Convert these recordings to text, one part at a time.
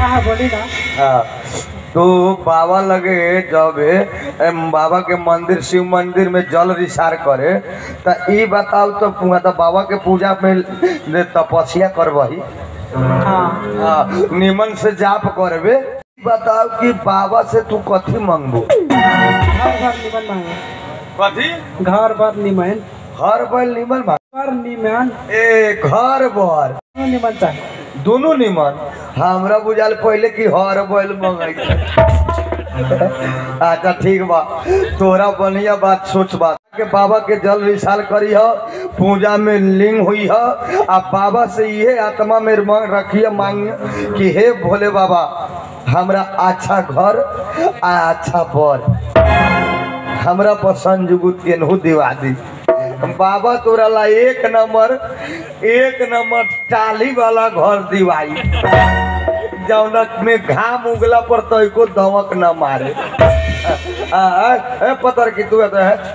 हाँ हाँ बोली ना हाँ, तो बाबा लगे जब एम, बाबा के मंदिर शिव मंदिर में जल रिसार करे तो ई बताओ तो पुआ तो बाबा के पूजा में ने तपस्या करबही हाँ हाँ, निमन से जाप करबे ई बताओ कि बाबा से तू कथी मांगबो घर घर निमन मांगे कथी घर बर निमन हर बैल निमन मांग घर निमन ए घर बर दोनों निमन चाहिए दोनों निमन हमरा बुझाल पहले कि हर बैल मंगाई अच्छा ठीक बा तोरा बढ़िया बात सोच बात के बाबा के जल विशाल करी ह पूजा में लिंग हुई ह आ बाबा से ये आत्मा में मांग रखिए मांग कि हे भोले बाबा हमरा अच्छा घर आ अच्छा बर हमरा पसंद जुगुत केनहू दिवा दी बाबा तोरा ला एक नंबर एक नंबर टाली वाला घर दिवाई जौनक में घाम उगला पर तो एको दमक न मारे आ, आ, ए, पतर की तू तो है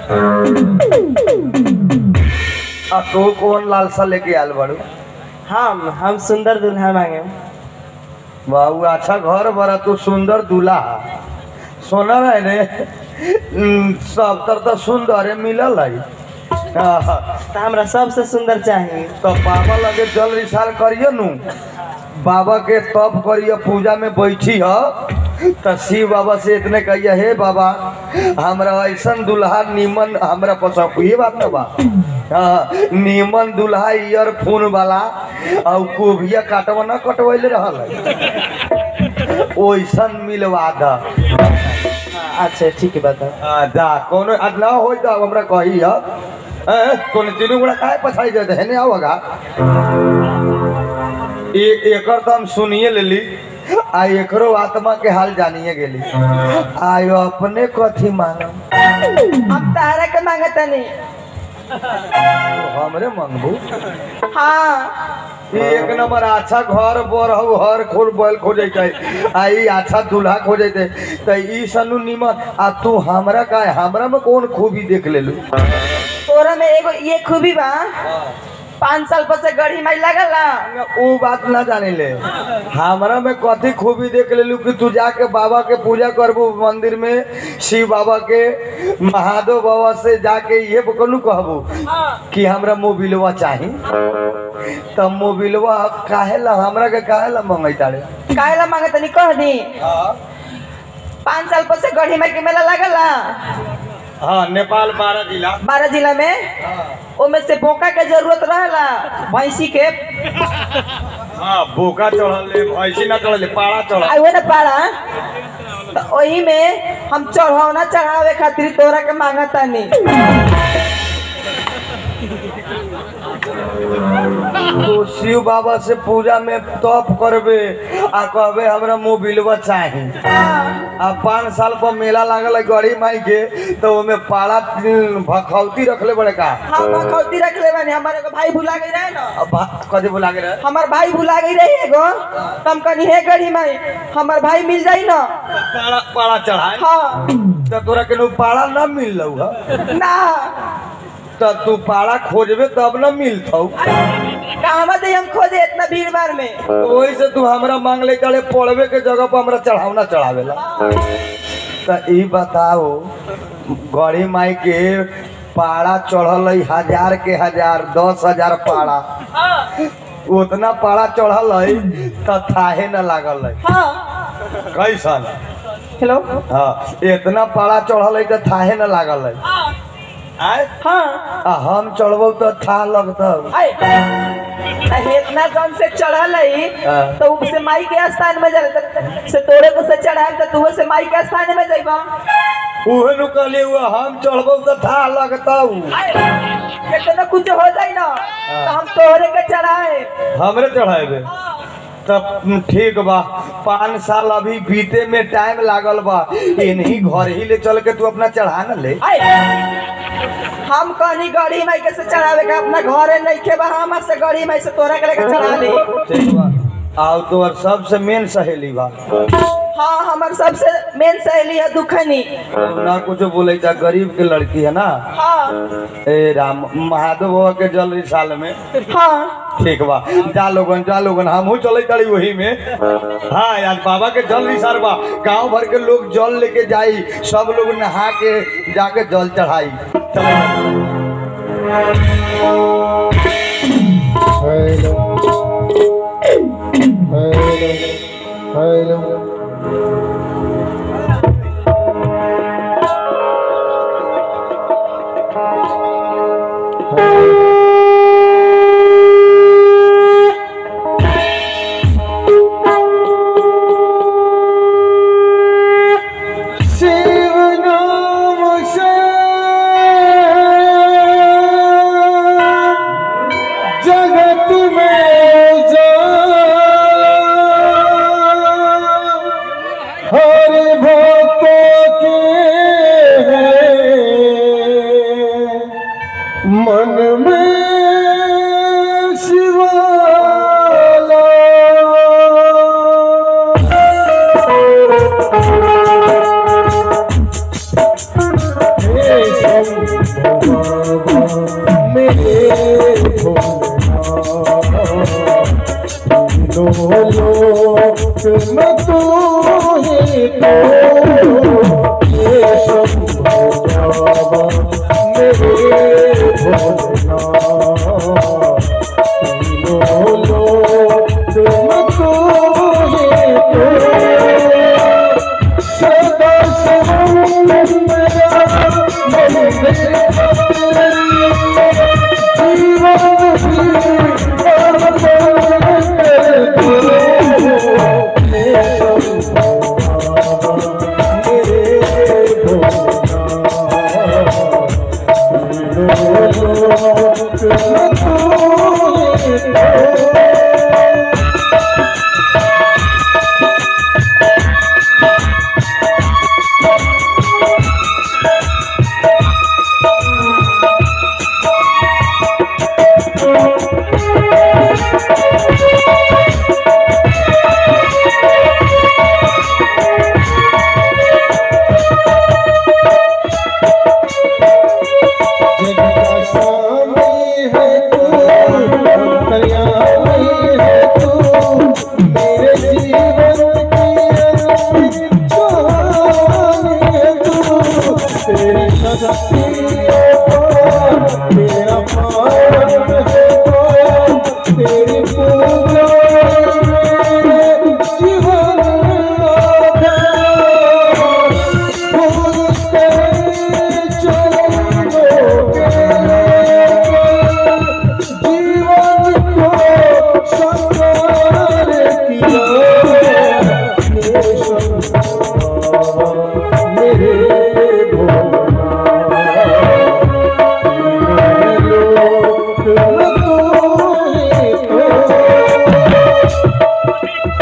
आ तो कौन लालसा लेके आल बड़ू हम हम सुंदर दुल्हा मांगे बाबू अच्छा घर बड़ा तू सुंदर दूल्हा सोना रहे ने हम्म, सब तर तो सुंदर मिलल है हाँ, तो हमरा सबसे सुंदर चाहिए तो बाबा लगे जल विशाल करिए नु बाबा के तप करिए पूजा में बैठी ह तो शिव बाबा से इतने कहिए हे बाबा हमरा ऐसा दुल्हा नीमन हमरा पसंद ये बात ना बा हाँ नीमन दुल्हा ईयरफोन वाला और कोभिया काटवा न कटवैले रहल है ओइसन मिलवा द हाँ, अच्छा ठीक है बता आ, जा कोनो आज ना हो जा हमरा कही ह ए तोने तीनों गोड़ा काहे पछाई जाते है ने आवगा ए एकर तो हम सुनिए लेली आ एकरो आत्मा के हाल जानिए गेली आयो अपने कथी मांगम हम तारा के मांगता नहीं हमरे मांगबू हाँ ई एक नंबर अच्छा घर बर हौ हर खोल बैल खोजैते आ ई अच्छा दूल्हा खोजैते त ई सनु निमन आ तू हमरा का हमरा में कौन खूबी देख लेलू तोरा में एगो ये खूबी बा पाँच साल पर से गढ़ी माई लगल ना उ बात ना जाने ले हमरा में कथी खूबी देख लेलू कि तू जाके बाबा के पूजा करबू मंदिर में शिव बाबा के महादेव बाबा से जाके ये कहलू कहबू कि हमरा मोबिलवा चाही तब मोबिलवा काहे ला हमरा के काहे ला मंगई तारे काहे ला मांगता नहीं कह दी पाँच साल पर से गढ़ी माई के मेला लगल ना हाँ नेपाल बारह जिला बारह जिला में ओमे से बोका के जरूरत रहला भैंसी के हाँ बोका चढ़ल ऐसी ना चढ़ल पाड़ा चढ़ल आई वो ना पाड़ा तो वही में हम चढ़ौना चढ़ावे खातिर तोरा के मांगता नहीं तो शिव बाबा से पूजा में तप करबे आ कहबे हमरा मोबिलवा चाही आ पाँच साल पर मेला लागल है गड़ी माई के तो ओमे पाड़ा भखौती रखले बड़े का हम खौती रख ले बानी हमारे को भाई भुला गई रहे ना अब भा- कथी बोला के रहे हमार भाई भुला गई रही एगो तम कनी हे गढ़ी में हमार भाई मिल जाई ना पाड़ा पाड़ा चढ़ाए हाँ तो तोरा के नु पाड़ा ना मिल रहा ना तो तू पाड़ा खोजबे तब न मिलतौ कहवा दे हम खोजे इतना भीड़ भाड़ में तो वही से तू हमरा मांग ले चले पड़वे के जगह पर हमरा चढ़ावना चढ़ावेला तो ई बताओ गड़ी माई के पाड़ा चढ़ल है हजार के हजार दस हजार पाड़ा उतना पाड़ा चढ़ल है तो थाहे न लागल है हाँ कैसन हेलो हाँ इतना पाड़ा चढ़ल है तो थाहे न लागल है आय हाँ आ हम चढ़बौ तो था लगतौ आए अरे इतना कौन से चढ़ल है हाँ। तो उससे माई के स्थान में जल से तोरे को से चढ़ाए तो तू से माई के स्थान में जाइबा उहे नु कहली हुआ हम चढ़बौ तो था लगतौ कितना कुछ हो जाए ना तो हम तोहरे के चढ़ाए हमरे चढ़ाएबे तब ठीक बा पाँच साल अभी बीते में टाइम लागल बा इन्हीं घर ही ले चल के तू अपना चढ़ा न ले आए हम कहनी गड़ी माई के से चढ़ावे के अपना घरे नहीं के बा हम से गड़ी माई से तोरा के लेके चढ़ा ली ठीक बा आओ तोर सबसे मेन सहेली बा हाँ हमार सबसे मेन सहेली है दुखनी ना कुछ बोले जा गरीब के लड़की है ना हाँ ए राम महादेव बाबा के जल साल में हाँ ठीक बा जा लोगन जा लोगन हमहू चले तारी वही में हाँ आज बाबा के जल निसार बा गांव भर के लोग जल लेके जाई सब लोग नहा के जाके जल चढ़ाई चलो हेलो हेलो हेलो शिव नाम से जगत में उजाला हर भक्तों के मन में शिवाला मेरे लो मैं तू ही तो ये शंभो बाबा मेरे भोला लो लो मैं तू ही तो सदा सवंत मेरा मन में जगता स्वामी है तू कल्याणी है तू मेरे जीवन की अनूठी कहानी है तू तेरी शक्तियों को तेरा पावन है तो तेरी पूजा मेरे जीवन आधार फूल तेरे चरणों के जीवन को साकार किया मेरे शंभा, मेरे भोला मेरे लोक में तू ही तो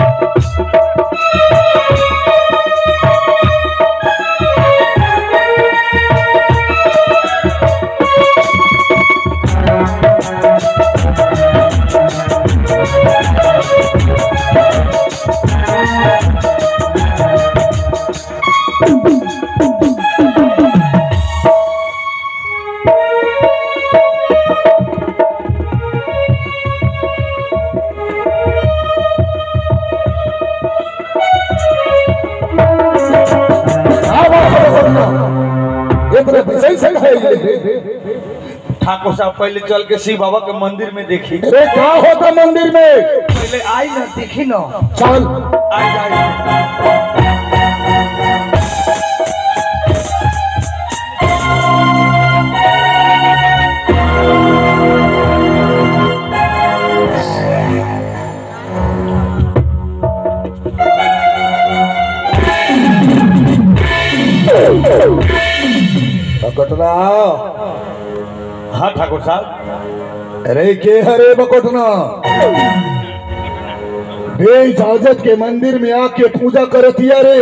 ठाकुर साहब पहले चल के शिव बाबा के मंदिर में देखी अरे क्या होता मंदिर में पहले आई ना देखी ना चल आई आई बकोटना हाँ ठाकुर साहब अरे के हरे बकोटना बे इजाजत के मंदिर में आके पूजा करतिया रे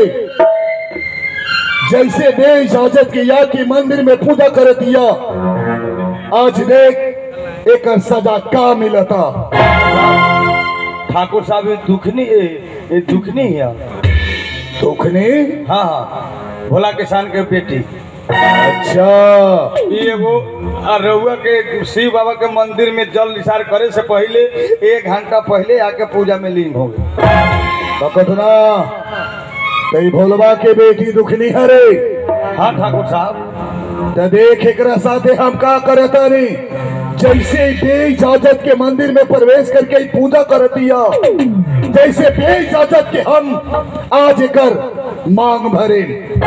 जैसे बे इजाजत के या के मंदिर में पूजा करतिया आज देख एक सजा का मिलता ठाकुर साहब ये दुखनी ये ये दुखनी है दुखने हाँ हाँ भोला किसान के बेटी अच्छा ई एगो आ रउआ के शिव बाबा के मंदिर में जल निसार करे से पहले एक घंटा पहले आके पूजा में लीन हो गए बकतना कई भोलवा के बेटी दुखनी हरे हाँ ठाकुर साहब त देख एकरा साथे हम का करता नी जैसे बे इजाजत के मंदिर में प्रवेश करके ही पूजा करतिया जैसे बे इजाजत के हम आज कर मांग भरे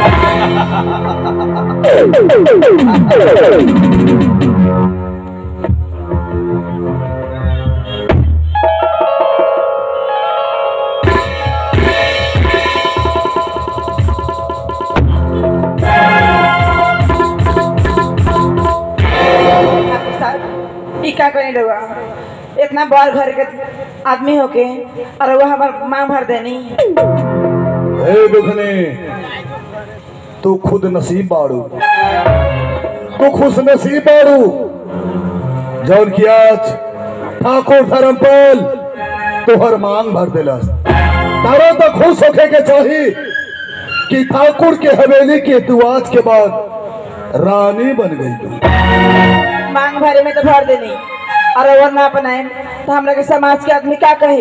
ठाकुर साहब ई का करी रहुआ इतना बड़ घर के आदमी होके और रहुआ हमार मांग भर देनी हे दुखने तू खुद नसीब बाड़ू तू खुश नसीब बाड़ू जौन की आज ठाकुर धर्मपाल तोहर मांग भर दिलस तारा तो खुश होके के चाही कि ठाकुर के हवेली के तू आज के बाद रानी बन गई तू मांग भरे में तो भर देनी और रहुआ ना अपनाए तो हमरा के समाज के आदमी का कही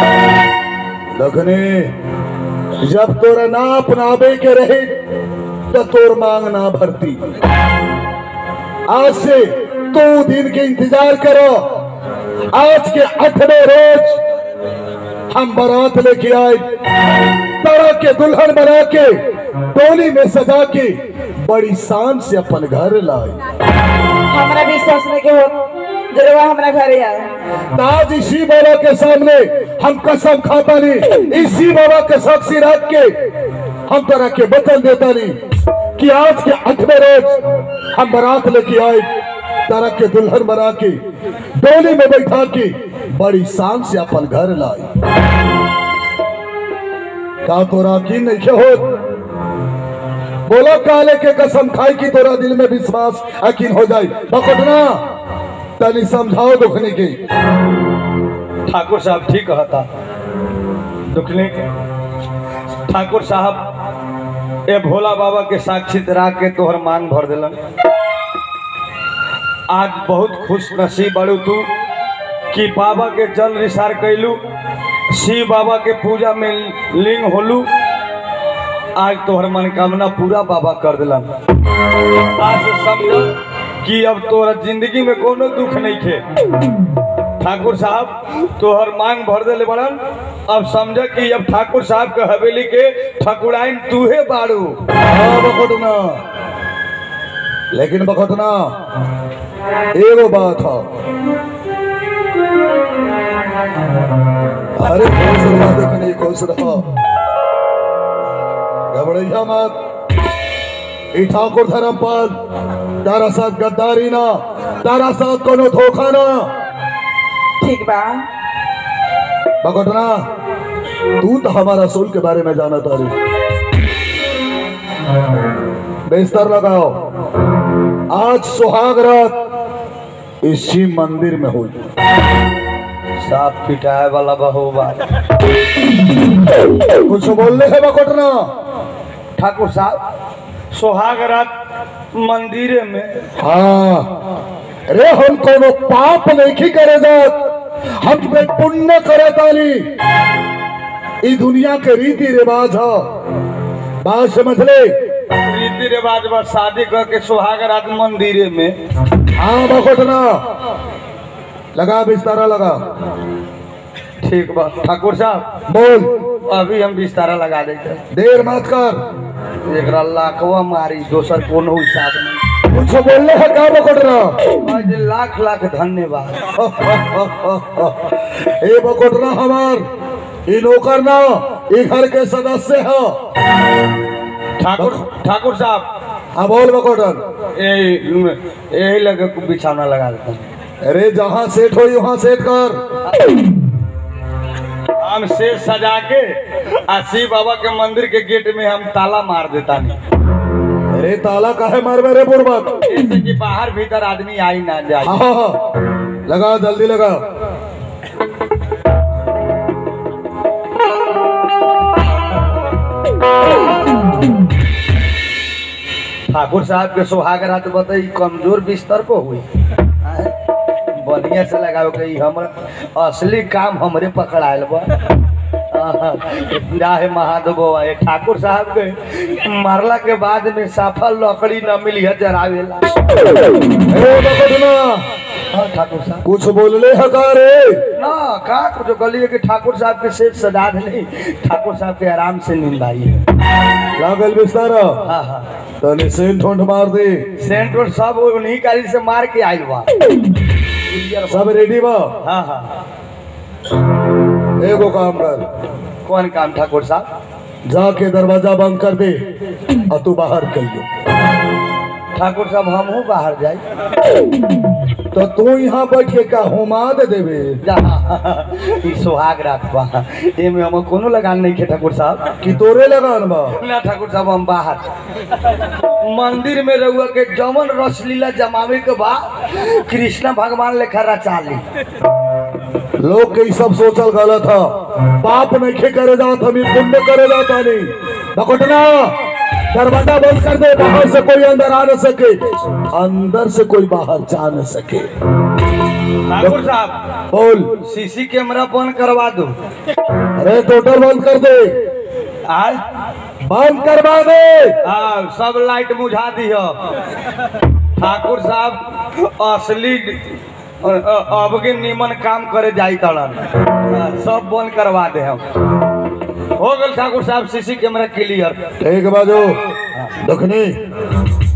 लखने जब तोरा ना अपनावे के रहे तो तोर मांग ना भरती आज से दो दिन के इंतजार करो आज के आठवें रोज हम बारात लेके आए तरह के दुल्हन बना के टोली में सजा के बड़ी शान से अपन घर लाए हमरा विश्वास नहीं के हो जरूर हमरा घरे आए आज इसी बाबा के सामने हम कसम खाता नहीं इसी बाबा के साक्षी रख के हम तरह के वचन देता नहीं कि आज के आठवें रोज हम बारात लेके आए तरह के दुल्हन बना के डोली में बैठा के बड़ी शान से अपन घर लाए का तोरा की नहीं हो बोलो काले के कसम खाई की तोरा दिल में विश्वास यकीन हो जाए पकड़ना तनी समझाओ दुखने की ठाकुर साहब ठीक कहता दुखने के ठाकुर साहब ए भोला बाबा के साक्षी रख के तोहर मांग भर दिलन आज बहुत खुश नसीब बड़ू तू कि बाबा के जल रिसार कैलू शिव बाबा के पूजा में लिंग होलू आज तोहर मनोकामना पूरा बाबा कर दिलन आज से समझ कि अब तोहरा जिंदगी में कोनो दुख नहीं थे ठाकुर साहब तोहर मांग भर दिले बड़न अब समझ कि अब ठाकुर साहब के हवेली के ठकुराइन तूहे बाड़ू हाँ बखोटना लेकिन बखोटना एगो बात है अरे खुश रहा देखने खुश रहा घबराइया मत ई ठाकुर धर्मपाल तारा साथ गद्दारी ना तारा साथ कोनो धोखा ना ठीक बा बखोटना तू तो हमारा रसूल के बारे में जाना तारी बेस्तर लगाओ आज सुहाग रात इस शिव मंदिर में हुई साफ पिटाए वाला बहुबा कुछ बोलने है बकोटना ठाकुर साहब सोहाग रात मंदिरे में हाँ रे हम कोनो पाप नहीं करे जात हम तुम्हें पुण्य करे ताली ई दुनिया के रीति रिवाज है बात समझ ले रीति रिवाज बा शादी करके सोहाग रात मंदिरे में हाँ बकोटना लगा बिस्तारा लगा ठीक बा ठाकुर साहब बोल अभी हम बिस्तारा लगा देते देर मत कर एकरा लाखवा मारी दोसर कोनो हिसाब नहीं कुछ बोलने है का बकोटना आज लाख लाख धन्यवाद ए बकोटना हमार ई नौकर ना ई घर के सदस्य है ठाकुर ठाकुर साहब हाँ बोल बकोटन यही यही लगे बिछौना लगा देते हैं अरे जहाँ सेट हो वहाँ सेट कर हम से सजा के आ शिव बाबा के मंदिर के गेट में हम ताला मार देता नहीं अरे ताला काहे मार रे बुड़बक जैसे कि बाहर भीतर आदमी आई ना जाए हाँ हाँ हाँ लगा जल्दी लगा ठाकुर साहब के सुहाग रात बताई कमजोर बिस्तर पर हुई आय, बढ़िया से लगाओ के ई हमर असली काम हमरे पकड़ायल बा आहा, जाहे महादेव बाबा ये ठाकुर साहब के मारला के बाद में साफा लकड़ी न मिली है जरावेला ए बकटना हाँ, ठाकुर साहब कुछ बोलले हकारे ना का कुछ गली है कि ठाकुर साहब के सेठ सदा नहीं ठाकुर साहब के आराम से नींद आई है लागल बिस्तारा हाँ हाँ तने सेंट ठोंठ मार दे सेंट और सब उन्हीं गाड़ी से मार के आयल बा सब रेडी बा हाँ हाँ एगो काम कर कौन काम ठाकुर साहब जाके दरवाजा बंद कर दे और तू बाहर चल जो ठाकुर साहब हमहू बाहर जाए तो तू यहाँ बैठ के का हुमा दे देवे जा ई सुहाग रात बा एमे हम कोनो लगान नहीं खे ठाकुर साहब कि तोरे लगान बा ना ठाकुर साहब हम बाहर मंदिर में रहुआ के जमन रसलीला जमावे के बा कृष्ण भगवान लेखा रचा ली लोग के ई सब सोचल गलत था पाप नहीं करे जात हम ई पुण्य करे जाता नहीं बकटना दरवाजा बंद कर दे बाहर से कोई अंदर आ न सके अंदर से कोई बाहर जा न सके ठाकुर साहब बोल सीसी कैमरा बंद करवा दो अरे टोटल बंद कर दे आज बंद करवा दे हाँ सब लाइट बुझा दियो ठाकुर साहब असली अ- अ- अब के निमन काम करे जाई तड़न हाँ, सब बंद करवा दे हम हो गल ठाकुर साहब सीसी कैमरा क्लियर ठीक बाजू दखनी